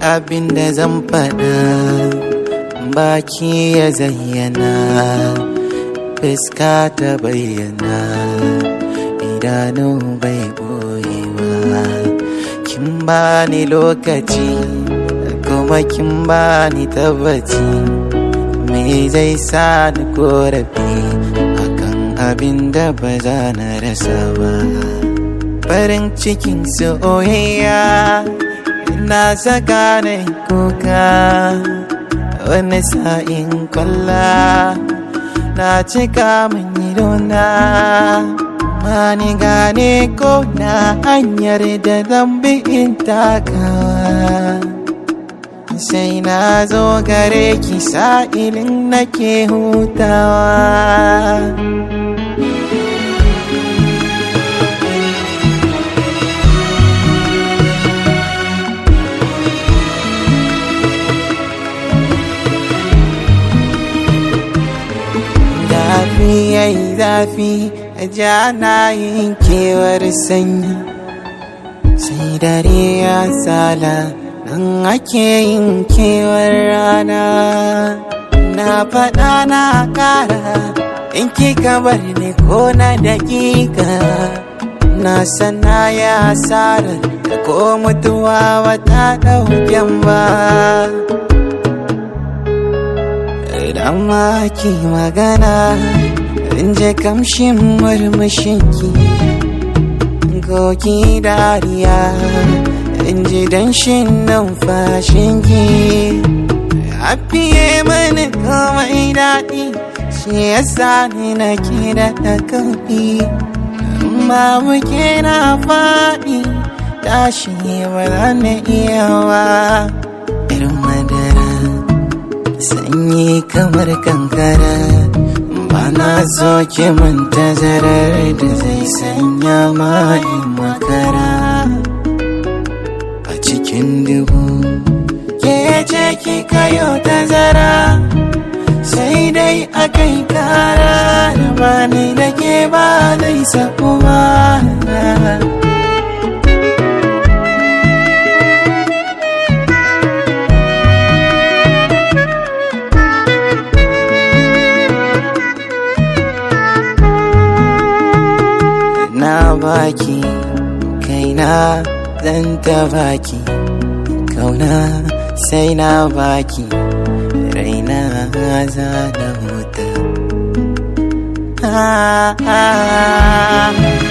abin da zan faɗa baki ya zayyana fuska ta bayyana idanu bai ɓoyewa kin bani lokaci kuma kin bani tabbaci me zai sa ni korafi akan abin da ba za na rasa ba farin cikin soyayya na saka na kuka wani sa'in kwalla na cika min idona mani gane ko na hanyar da zambi in takawa sai na zo gare ki sa'ilin nake hutawa zafi yayi zafi a jana yin kewar sanyi sai dare ya sala nan ake yin kewar rana na faɗa na ƙara in kika bar ni ko na daƙiƙa na sana ya asarar da ko mutuwa wata ɗauken ba idan ma ki magana in je kamshin murmushinki goki dariya in ji danshin numfashinki a fiye mani komai daɗi shi yasa ni na ke da ɗakafi amma muke na faɗi tashi ba za na iya wa irin madara sanyi kamar kankara bana so ki manta zarar da zai sanya ma'in makara a cikin dubu ke ce ki kayo tazara sai dai a kai kara da bani da ke ba zai sabu ba na baki kaina zan ta baki kauna sai na baki raina za na huta ah, ah, ah.